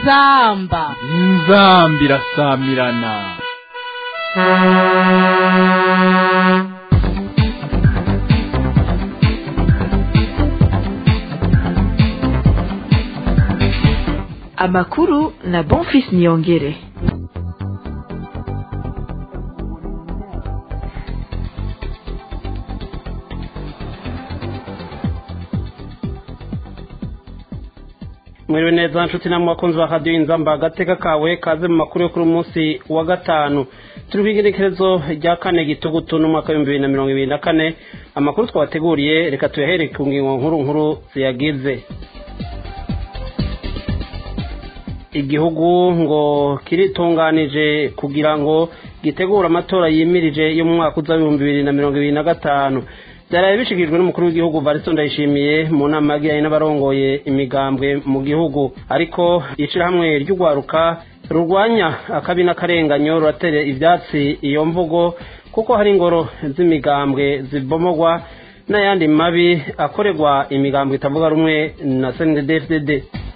inzamba inzamba irasamirana amakuru na bonfis niyongere mwiriwe neza nshuti namwe bakunzi ba radiyo inzamba agateka kawe kaze mu makuru yo kuri munsi wa gatanu turi ku igerekerezo rya kane gitugutu n'umwaka w'ibihumbi bibiri na mirongo ibiri na kane amakuru twabateguriye reka tuyahere ku ngingo nkuru nkuru ziyagize igihugu ngo kiritunganije kugira ngo gitegure amatora yimirije yo mu mwaka uza w'ibihumbi bibiri na mirongo ibiri na gatanu byaraye bishyikirijwe n'umukuru w'igihugu varisto ndayishimiye mu nama yagiranye n'abarongoye imigambwe mu gihugu ariko ishyirahamwe ry'urwaruka rurwanya akabi n'akarenganyo ruratera ibyatsi iyo mvugo kuko hari ingoro z'imigambwe zibomogwa n'ayandi mabi akorerwa imigambwe itavuga rumwe na cndfdd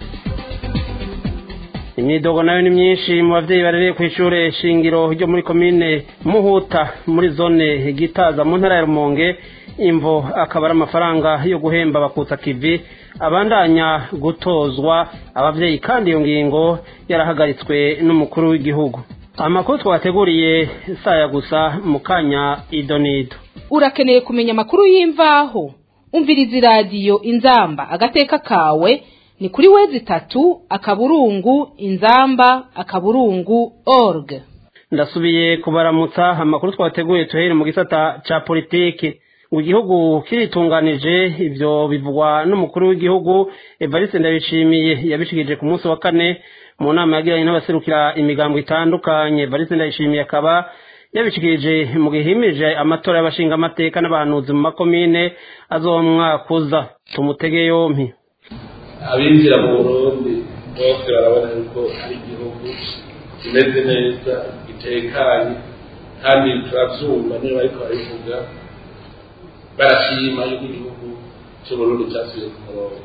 imyidogo nayo ni myinshi mu babyeyi barereye ku ishuri shingiro ryo muri komine muhuta muri zone gitaza mu ntara ya rumonge imvo akaba ari amafaranga yo guhemba bakutsa kivi abandanya gutozwa ababyeyi kandi iyo ngingo yarahagaritswe n'umukuru w'igihugu amakuru twateguriye saya gusa mu kanya idonido urakeneye kumenya amakuru y'imvaho umviriza iradiyo inzamba agateka kawe ni kuri wezi itatu akaburungu inzamba akaburungu org ndasubiye kubaramutsa amakuru twateguye tuhere mu gisata ca politiki ngo igihugu kiritunganije ivyo bivugwa n'umukuru w'igihugu evariste ndabishimiye yabishikirije ku munsi wa kane mu nama yagiranye n'abaserukira imigambo itandukanye evariste ndabishimiye akaba yabishikirije mu gihe himirije amatora y'abashingamateka n'abahanuzi mu makomine azomwakuza tumutege yompi abinjira mu burundi bose barabona yuko ari igihugu kimeze neza gitekanye kandi turavyumva niba bariko barabivuga barashima yuko igihugu c'uburundi casubiye ku murongo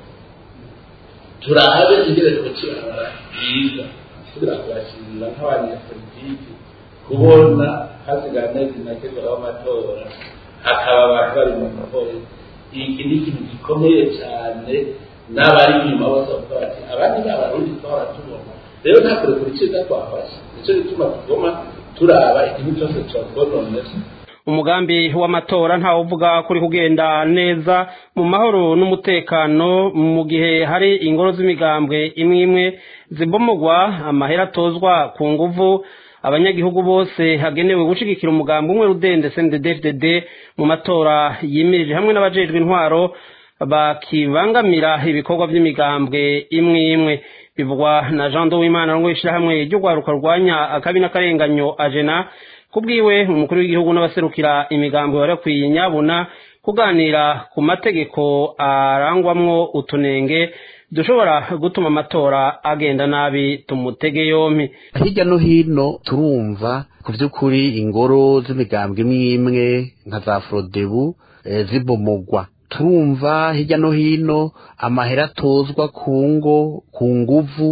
turabe igereko kirabara byiza kugira ngo bashimira nk'abanyapolitiki kubona hasigaye amezi make w'amatora hakaba abantu bari mu mahoro iki ni ikintu gikomeye cyane n'abari inyuma bose bavuga bati abandi ni abarundi twahora tubona rero nta kure kuri cyiza twafashe nicyo gituma tugoma turaba igihugu cyose cyatwononera umugambi w'amatora ntawuvuga kuri kugenda neza mu mahoro n'umutekano mu gihe hari ingoro z'imigambwe imwe imwe zibomogwa amahera atozwa ku nguvu abanyagihugu bose hagenewe gushigikira umugambi umwe rudende cnddfdd mu matora yimirije hamwe n'abajejwe intwaro bakibangamira ibikorwa by'imigambwe imwe imwe bivugwa na jean w'imana ngo ishyirahamwe ry'urwaruka rwanya akabi n'akarenganyo ajena kubwiwe umukuru w'igihugu n'abaserukira imigambi barakwiye nyabuna kuganira ku mategeko arangwamwo utunenge dushobora gutuma amatora agenda nabi tumutege yompi hirya no hino turumva ku by'ukuri ingoro z'imigambwe imwe imwe nka za forodebu zibomogwa turumva hirya no hino amahera atozwa ku ngo ku nguvu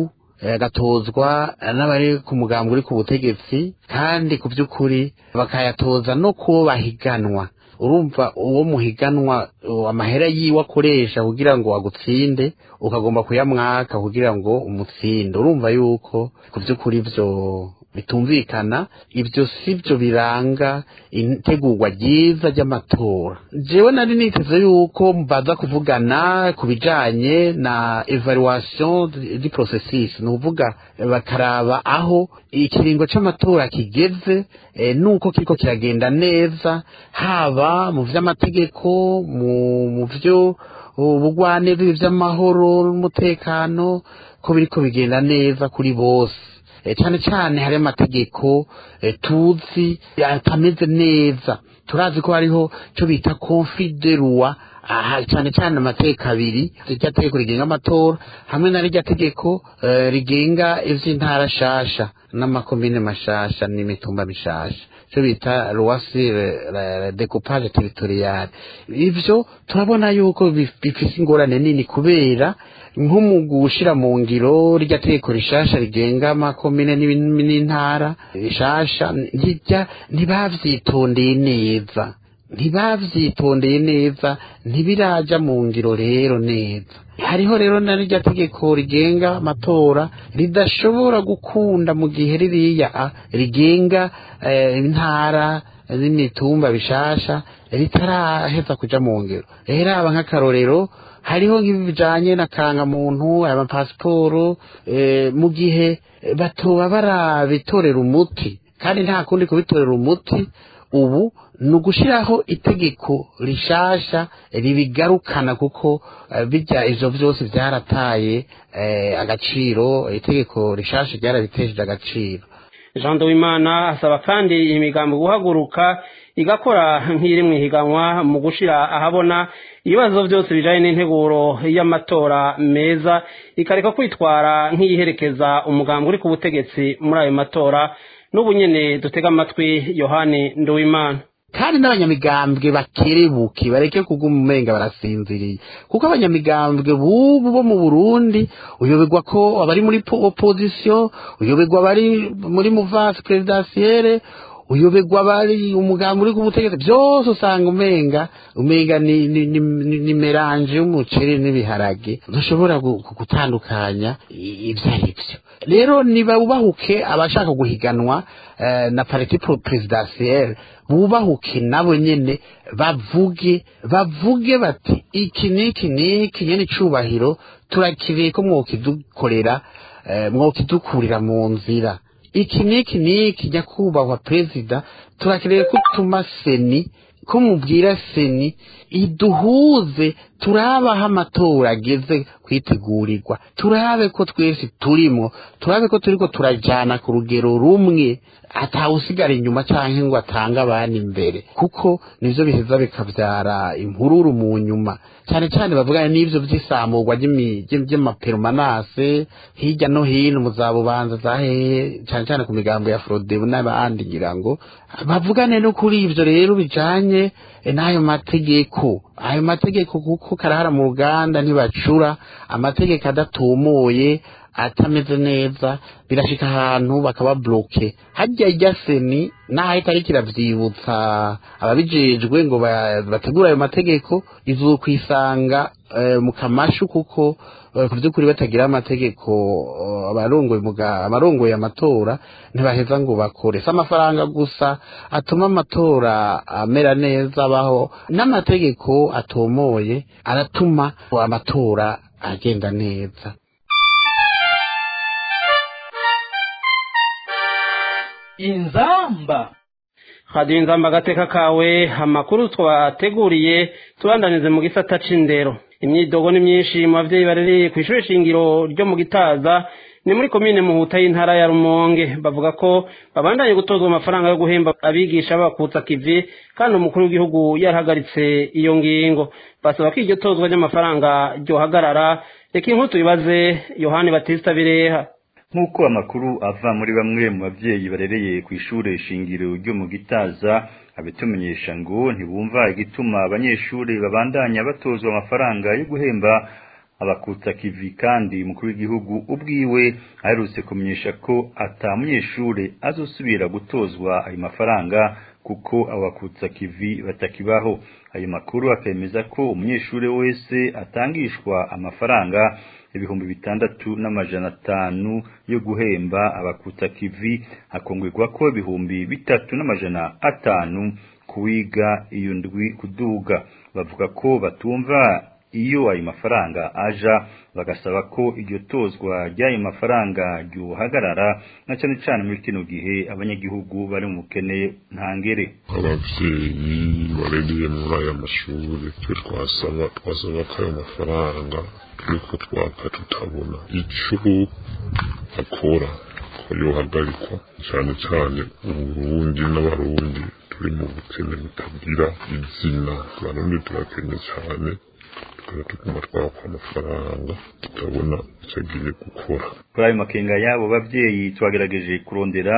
agatozwa n'abari ku mugambi uri ku butegetsi kandi ku by'ukuri bakayatoza no kubo bahiganwa urumva uwo muhiganwa amahera yiwe akoresha kugira ngo agutsinde ukagomba kuyamwaka kugira ngo umutsinde urumva yuko ku by'ukuri ibyo bitumvikana ibyo si byo biranga itegurwa ryiza ry'amatora jewe nari niteze yuko baza kuvugana ku bijanye na evaluation di processus ni ukuvuga bakaraba aho ikiringo c'amatora kigeze e, nuko kiriko kiragenda neza haba mu vy'amategeko mu vyo ubugwaneza ivy'amahoro n'umutekano ko biriko bigenda neza kuri bose cyane cyane hari amategeko tuzi atameze neza turazi ko hariho cyo bita confiderwa aha cyane cyane amateka abiri irya tegeko rigenga amatora hamwe na rirya tegeko rigenga ivy'intara shasha n'amakomine mashasha n'imitumba mishasha cyo bita loisir decoupage territorial ivyo turabona yuko bifise ingorane nini kubera nko mu gushira mu ngiro rya tegeko rishasha rigenga amakomine n'intara rishasha rijya ntibavyitondeye neza ntibavyitondeye neza ntibiraja mu ngiro rero neza hariho rero na rya tegeko rigenga amatora ridashobora gukunda mu gihe ririya rigenga intara n'imitumba bishasha ritaraheza kuja mu ngiro rero aba nk'akarorero hariho nk'ibi bijanye na kangamuntu amapasiporo mu gihe batoba barabitorera umuti kandi nta kundi kubitorera umuti ubu ni ugushiraho itegeko rishasha ribigarukana kuko bijya ivyo vyose vyarataye agaciro itegeko rishasha ryarabitesheje agaciro jean Duwimana asaba kandi imigambi guhaguruka igakora nk'iri mu ihiganwa mu gushira ahabona ibibazo byose bijanye n'integuro y'amatora meza ikareka kwitwara nk'iyiherekeza umugambi uri ku butegetsi muri ayo matora n'ubu nyene dutega amatwi yohani nduwimana kandi n'abanyamigambwe bakerebuke bareke kuguma umenga barasinziriye kuko abanyamigambwe bubu bo mu burundi uyoberwa ko abari muri opposition uyoberwa abari muri muvasi presidentielle uyoberwa bari umugambi uri ku butegetsi byose usanga umenga umenga ni, ni, ni, ni, ni melange y'umuceri n'ibiharage ntushobora gutandukanya ibyo ari byo rero nibabubahuke abashaka guhiganwa uh, na parti presidentielle bubahuke nabo nyene bavuge bavuge bati iki niki niki nyene icubahiro turakiriye ko mwokidukorera uh, mwokidukurira mu nzira iki niki niki nyakubahwa perezida turakeneye ko utuma seni ko mubwira seni iduhuze turabaho amatora ageze kwitegurirwa turabe ko twese turimo turabe ko turiko turajana ku rugero rumwe atawusigara inyuma canke ngo atange abandi imbere kuko nivyo biheza bikavyara impururu mu nyuma cyane cyane bavugana n'ivyo vy'isamurwa ry'amaperumanase hirya no hino mu za bubanza za hehe cyane cyane ku migambo ya frodebu n'abandi ngira ngo bavugane no kuri ivyo rero bijanye n'ayo mategeko ayo mategeko kuko karahara mu ruganda ntibacura amategeko adatumuye atameze neza birashika ahantu bakaba bloke hajya ijya seni naho itari kiravyibutsa ababijejwe ngo bategura ayo mategeko izokwisanga mu kamashu kuko ku by'ukuri batagira amategeko abarongoye abarongoye amatora ntibaheza ngo bakore si amafaranga gusa atuma amatora amera neza abaho n'amategeko atomoye aratuma amatora agenda neza inzamba hadiyo inzamba agateka kawe amakuru twateguriye tubandanize mu gisata c'indero imyidogo ni myinshi mu bavyeyi barereye ku ishuri shingiro ryo mu gitaza ni muri komine muhuta y'intara ya rumonge bavuga ko babandanye gutozwa amafaranga yo guhemba abigisha bakutsa kivi kandi umukuru w'igihugu yarahagaritse iyo ngingo basaba ko iryo tozwa ry'amafaranga ryohagarara reka inkuru tubibaze yohani batista bireha nk'uko amakuru ava muri bamwe mu babyeyi barereye ku ishure shingiro ryo mu gitaza abitumenyesha ngo ntibumva igituma abanyeshuri babandanya batozwa amafaranga yo guhemba abakutsa kivi kandi umukuru w'igihugu ubwiwe aherutse kumenyesha ko ata munyeshure azosubira gutozwa ayo mafaranga kuko abakutsa kivi batakibaho ayo makuru akemeza ko umunyeshure wese atangishwa amafaranga ibihumbi bitandatu n'amajana atanu yo guhemba abakutsa kivi hakongwegwa ko ibihumbi bitatu n'amajana atanu kuwiga iyo ndwi kuduga bavuga ko batumva iyo ayo mafaranga aja bagasaba ko iryo tozwa ry'ayo mafaranga ryohagarara na cyane cyane muri kino gihe abanyagihugu bari mu bukene ntangere abavyeyi barereye muri aya mashuri twe twasaba twasaba ko ayo mafaranga turiko twaka tutabona ico akora ko yohagarikwa cyane cyane uburundi n'abarundi turi mu bukene butagira izina abarundi turakene cyane tukaba tuguma twakwa amafaranga tutabona icyo agiye gukora kuri ayo makenga y'abo babyeyi twagerageje kurondera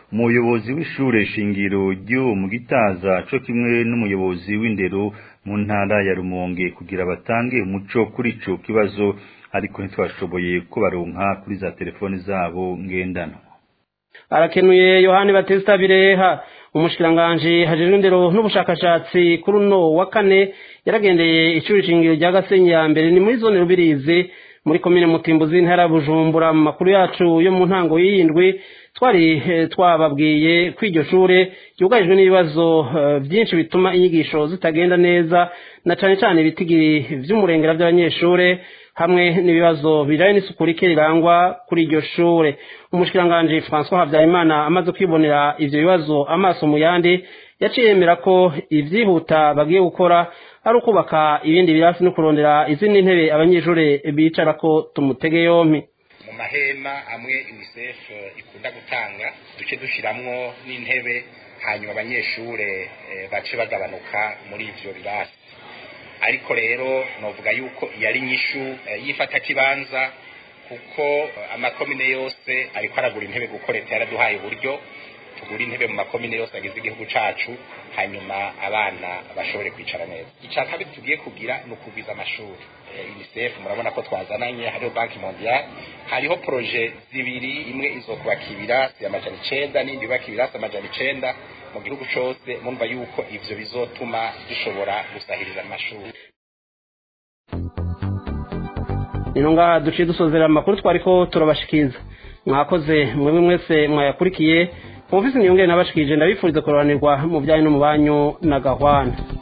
umuyobozi w'ishure shingiro ryo mu gitaza co kimwe n'umuyobozi w'indero mu ntara ya rumonge kugira batange umuco kuri ico kibazo ariko ntitwashoboye ko baronka kuri za telefoni zabo ngendanwa arakenuye yohani batista bireha umushikiranganji hajejwe indero n'ubushakashatsi kuri uno wa kane yaragendeye ishuri shingiro rya gasenyi ya mbere ni muri zone rubirizi muri komine mutimbuzi intara ya bujumbura mu makuru yacu yo mu ntango y'iyindwi twari twababwiye ko iryo shure ryugarijwe n'ibibazo byinshi bituma inyigisho zitagenda neza na cane cane ibitigiri vy'umurengera by'abanyeshure hamwe n'ibibazo bijanye n'isuku rike rirangwa kuri iryo shure umushikiranganji François Habyarimana amaze kwibonera ivyo bibazo amaso mu yandi yaciye yemera ko ivyihuta bagiye gukora ari ukubaka ibindi birasi no kurondera izindi ntebe abanyeshure bicarako tumutege yompi mu mahema amwe UNICEF ikunda gutanga duce dushiramwo n'intebe hanyuma abanyeshure bace bagabanuka muri ivyo birasi ariko rero novuga yuko yari nyishu yifata kibanza kuko amakomine yose ariko aragura intebe kuko leta yaraduhaye uburyo tugura intebe mu makomine yose agize igihugu cacu hanyuma abana bashobore kwicara neza ica kabiri tugiye kugira ni ukugwiza amashuri UNICEF murabona ko twazananye hariho banki mondiale hariho proje zibiri imwe izokubaka ibirasi amajana icenda n'indi yubaka ibirasi amajana icenda mu gihugu cose mumva yuko ivyo bizotuma dushobora gusahiriza amashuri nino ngaha duciye dusozera amakuru twariko turabashikiza mwakoze mwebwe mwese mwayakurikiye kumvise niyongere nabashikije ndabifuriza kuroranirwa mu byanyu no mu banyu na gahwana